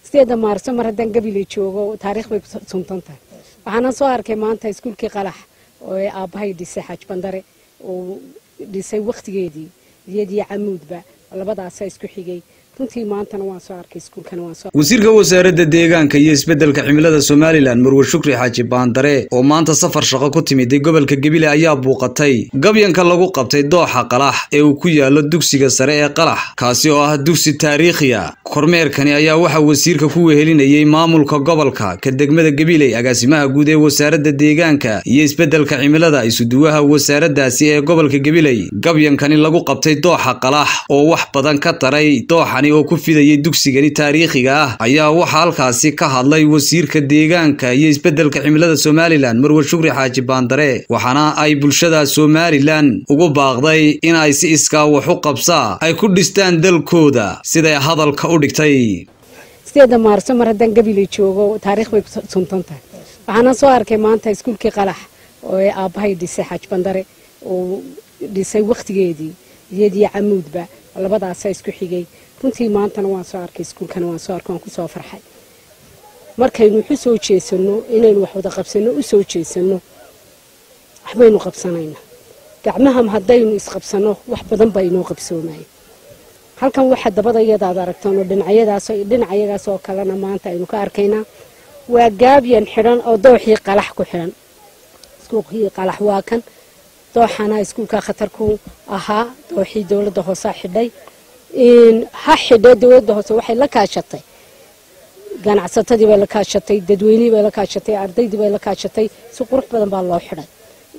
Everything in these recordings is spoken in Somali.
sideeda maarso mar haddaan gabiley joogo taariikh bay ku suntan tahay waxaana soo arkay maanta iskuulkii qalax oo ay aabbahay dhisay xaaj bandare uu dhisay wakhtigeedii iyadii camuudba labadaasaa isku xigay runtii maantana waan soo arkay iskuulkana waan soo wasiirka wasaaradda deegaanka iyo isbeddelka cimilada somalilan marwe shukri xaaji baandare oo maanta safar shaqo ku timiday gobolka gebile ayaa buuqatay gabyanka lagu qabtay dooxa qalax ee uu ku yaalo dugsiga sare ee qalax kaasi oo ah dugsi taariikhiya kormeerkani ayaa waxaa wasiirka ku wehelinayey maamulka gobolka ka degmada gabiley agaasimaha guud ee wasaaradda deegaanka iyo isbeddelka cimilada isuduwaha wasaaraddaasi ee gobolka gabiley gabyankani lagu qabtay dooxa qalax oo wax badan ka taray dooxani oo ku fidayay dugsigani taariikhiga ah ayaa waxaa halkaasi ka hadlay wasiirka deegaanka iyo isbeddelka cimilada somalilan marwe shukri xaaji baandare waxaana ay bulshada somalilan ugu baaqday in ay si iskaa wax u qabsaa ay ku dhistaan dalkooda siday hadalka u dhigtay sideeda maarso mar haddaan gabiley joogo taariikh bay ku suntan tahay waxaana soo arkay maanta iskuulkii qalax oo ay aabbahay dhisay xaaj bandare uu dhisay wakhtigeedii iyadii camuudba labadaasaa isku xigay runtii maantana waan soo arkay iskuulkana waan soo arkay waan ku soo farxay markaynu waxu soo jeesanno inaynu wax wada qabsanno u soo jeesanno waxbaynu qabsanaynaa gacmaha haddaynu isqabsanno wax badan baa inoo qabsoomaya halkan waxa dabada iyadaad aragtaan oo dhinacyadaas dhinacayagaas oo kalena maanta aynu ka arkaynaa waa gaabyan xidhan oo dooxii qalax ku xidhan iskuulkii qalax waa kan dooxana iskuulka khatarku ahaa dooxii dowladda hoose xidhay ha xidhee dowladda hoose waxay la kaashatay ganacsatadii bay la kaashatay dadweynihii bay la kaashatay ardaydii bay la kaashatay si qurux badan baa loo xidhay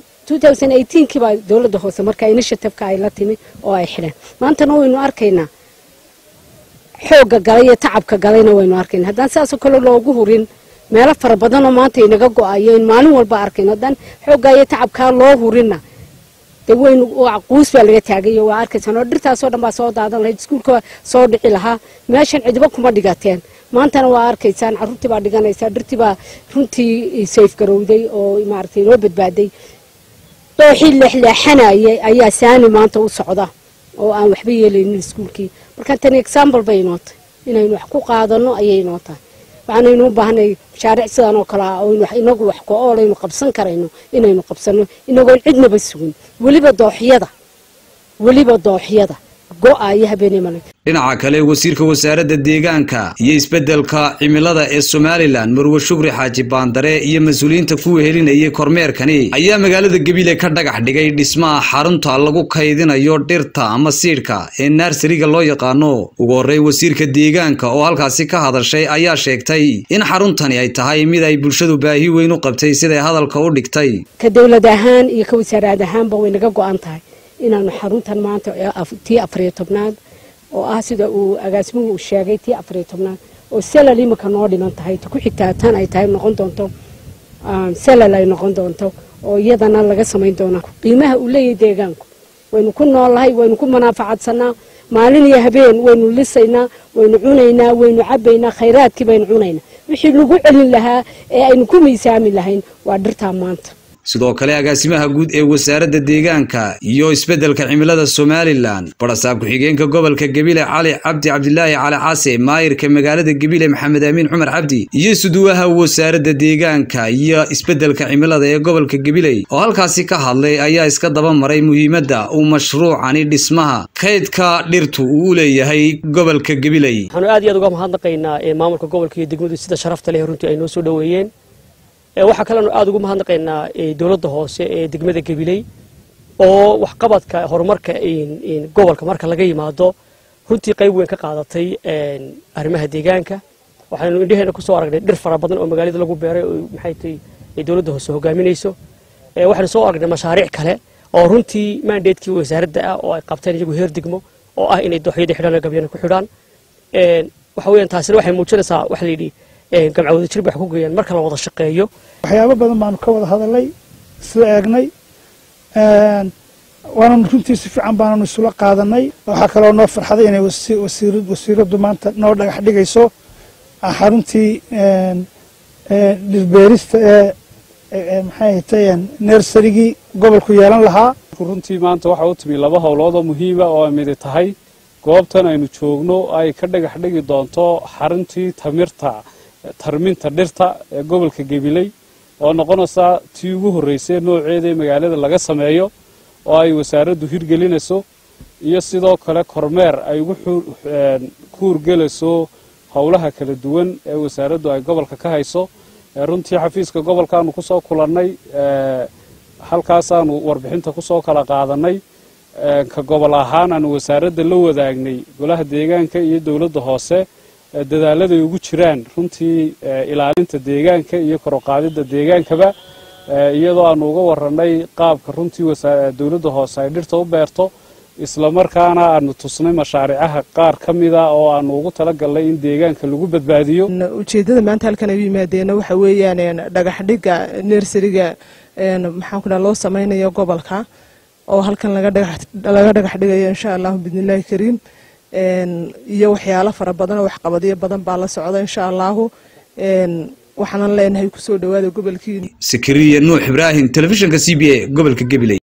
kii baa dowladda hoose markaa initiativeka ay la timi oo ay xidheen maantana waynu arkaynaa xoogga galay iyo tacabka galayna waynu arkayna haddaan sidaasoo kale loogu hurin meelo fara badanoo maanta inaga go-ayo in maalin walba arkayno haddaan xooggaa iyo tacabkaa loo hurinna de waynu quus baa laga taagayo waa arkaysaan oo dhirtaasoo dhan baa soo daadan lahayd iskuulka soo dhici lahaa meeshan cidiba kuma dhigateen maantana waa arkaysaan carruurtii baa dhiganaysaa dhirtii baa runtii sayf garowday oo maaragtay noo badbaaday dooxii leexleexanayay ayaa saani maanta u socda oo aan waxba yeelaynin iskuulkii marka tani example bay inoo tahay inaynu wax ku qaadano ayay inoo tahay waxaanaynu u baahnay mashaariic sidan oo kale ah oo inagu wax ko-oolaynu qabsan karayno inaynu qabsanno inagoon cidnaba sugin weliba dooxyada weliba dooxyada go-ayo habeenay male dhinaca kale wasiirka wasaaradda deegaanka iyo isbeddelka cimilada ee somalilan marwe shukri xaaji baandare iyo mas-uuliyiinta ku wehelinayay kormeerkani ayaa magaalada gebile ka dhagax dhigay dhismaha xarunta lagu kaydinayo dhirta ama siidhka ee narsariga loo yaqaano ugu horrey wasiirka deegaanka oo halkaasi ka hadashay ayaa sheegtay in xaruntani ay tahay mid ay bulshadu baahi weyn u qabtay siday hadalka u dhigtay ka dowlad ahaan iyo ka wasaaraad ahaanba way naga go-an tahay inaanu xaruntan maanta tii afariyo tobnaad oo ah sida uu agaasimuhu uu sheegay tii afariyo tobnaad oo selal imika noo dhiman tahay ku xigtaa tan ay tahay noqon doonto selal ay noqon doonto oo iyadana laga samayn doona qiimaha uu leeyahay deegaanku waynu ku noolahay waynu ku manaafacadsannaa maalin iyo habeen waynu lisaynaa waynu cunaynaa waynu cabaynaa khayraadkii baynu cunaynaa wixii lagu celin lahaa ee aynu ku miisaami lahayn waa dhirtaa maanta sidoo kale agaasimaha guud ee wasaaradda deegaanka iyo isbeddelka cimilada somalilan barasaab ku-xigeenka gobolka gebile cali cabdi cabdilaahi cali case maayirka magaalada gebile maxamed amiin cumar cabdi iyo suduwaha wasaaradda deegaanka iyo isbeddelka cimilada ee gobolka gebiley oo halkaasi ka hadlay ayaa iska daba maray muhiimadda uu mashruucani dhismaha kaydka dhirtu uu u leeyahay gobolka gebiley waxaanu aad iyo aad uga mahadnaqaynaa maamulka gobolka iyo degmadu sida sharafta leh runtii ay noo soo dhoweeyeen waxaa kalenu aada ugu mahadnaqaynaa dowladda hoose ee degmada gabiley oo waxqabadka horumarka gobolka marka laga yimaado runtii qayb weyn ka qaadatay arrimaha deegaanka waxaynu indheheena kusoo aragnay dhir fara badan oo magaalada lagu beeray oo maxay tahay dowladda hoose hogaaminayso waxaynu soo aragnay mashaariic kale oo runtii mandatekii wasaaradda ah oo ay qabteen iyagu heer degmo oo ah inay dooxyadii xidhaan oo gabyana ku xidhaan waxa weeyaan taasina waxay muujinaysaa waxa la yidhi gamca wada jir bay wax ku geeyaan marka la wada shaqeeyo waxyaabo badan baanu ka wada hadalnay isla eegnay waananu runtii si fiican baananu isula qaadanay waxaa kaloo noo farxaday inay wasiiraddu maanta noo dhagax dhigayso xaruntii dhirbeerista ee maxay hatay nersarigii gobolku yeelan lahaa runtii maanta waxa u timi laba howlood oo muhiima oo ay midi tahay goobtan aynu joogno ay ka dhagax dhigi doonto xaruntii tamirta tarminta dhirta ee gobolka gabiley oo noqonaysa tii ugu horreysay nooceeda ee magaalada laga sameeyo oo ay wasaaraddu hirgelinayso iyo sidoo kale kormeer ay ugu kuurgelayso howlaha kala duwan ee wasaaraddu ay gobolka ka hayso runtii xafiiska gobolkaanu kusoo kulannay halkaasaanu warbixinta kusoo kala qaadanay ka gobol ahaan aanu wasaaradda la wadaagnay golaha deegaanka iyo dowladda hoose dadaaladay ugu jiraan runtii ilaalinta deegaanka iyo koroqaadidda deegaankaba iyadoo aanu uga warannay qaabka runtii dowladda hoose ay dhirta u beerto islamarkaana aanu tusnay mashaariicaha qaar ka mida oo aanu ugu talagalnay in deegaanka lagu badbaadiyo ujeeddada maanta halkan ay u yimaadeen waxa weeyaan dhagax dhigga nersariga maxaan ku dhaha loo samaynayo gobolka oo halkan laga dhagax dhigayo insha allahu biidnillahi kariim iyo waxyaalo fara badan oo waxqabadyo badan baa la socda insha allahu waxaanan leenahay kusoo dhawaada gobolkiina sakariya nuux ibraahim telefishinka c b a gobolka gabiley